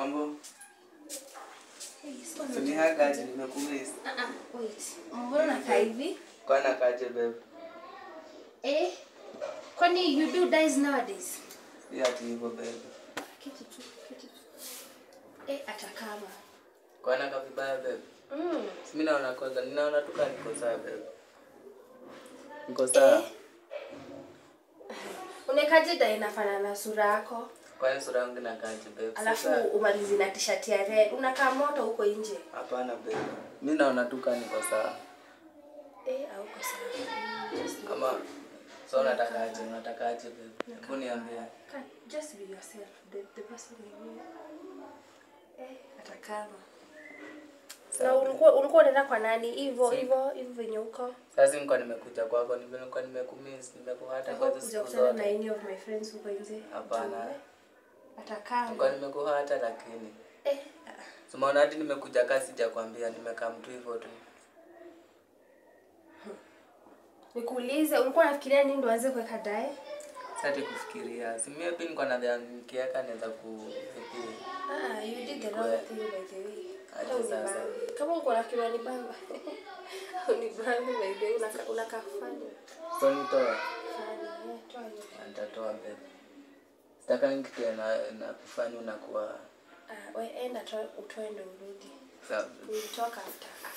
Mambo? Hey, sikuwa na- Sunihaga aje nimekumiss. Ah, ah, wait. Mbona unakaa hivi? Kwana kaje babe? Eh? Kwani you do dies nowadays? Si ati hivyo babe. Keti tu, keti tu. Eh, atakama. Kwana ka vibaya babe. Mm. Si mimi naona kwanza ninaona tu kama niko sawa babe. Niko sawa. Eh? Unekaje dai inafanana na sura yako? Kwani sura yangu inakaaje babe? Alafu Sasa- umalizi na t-shirt ya red. Unakaa moto huko nje. Hapana babe. Mimi naona tu kama niko sawa. Eh, hauko sawa. Mm, just be- Ama so unatakaje? Unatakaje babe? Hebu niambie. Can- Just be yourself. The, the person you know. Eh, atakama. Na Sawa. ulikuwa ulikuwa unaenda kwa nani? Hivyo hivyo hivyo venye uko. Sasa nilikuwa nimekuja kwako, nilikuwa nimekumiss, nimekuhata kwa hizo Kuja siku kutana na zote. any of my friends huko nje. Hapana. Atakama. Nilikuwa nimekuhata lakini Eh, ah. Simaona hadi nimekuja kasi sijakwambia, nimekaa mtu hivyo tu. Nikuulize, ulikuwa unafikiria nini ndo anze kuweka dae? Sasa kufikiria. Si mimi pia nilikuwa nadhani nikiweka naweza ku vipi. Ah, you did the wrong thing by the way. Hata Aje sasa. unibambe. Kama uko na kiwa ni bamba. Unibambe by the way, unaka unaka funny. So nitoe. Funny. Eh, toa hiyo. Na Nitatoa babe. Sitaka nikitia na na kufanya unakuwa Ah, we enda toa utoe ndo urudi. sawa. We'll talk after